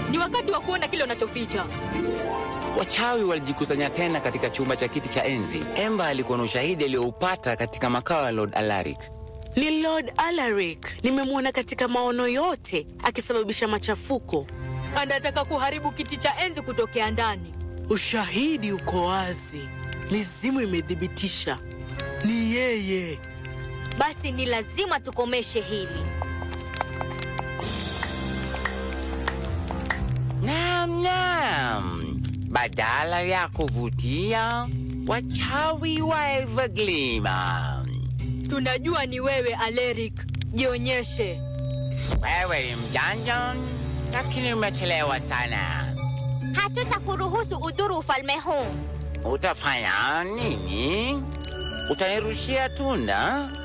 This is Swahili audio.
ni wakati wa kuona kile unachoficha. Wachawi walijikusanya tena katika chumba cha kiti cha enzi. Emba alikuwa na ushahidi aliyoupata katika makao ya Lord Alaric. Ni Lord Alaric. Nimemwona katika maono yote akisababisha machafuko. Anataka kuharibu kiti cha enzi kutokea ndani. Ushahidi uko wazi, mizimu imethibitisha ni yeye. Basi ni lazima tukomeshe hili. Naam, naam. Badala ya kuvutia wachawi wa Everglima. Tunajua ni wewe Aleric, jionyeshe. Wewe ni mjanja, lakini umechelewa sana. Hatutakuruhusu udhuru ufalme huu. Utafanya nini? Utanirushia tunda?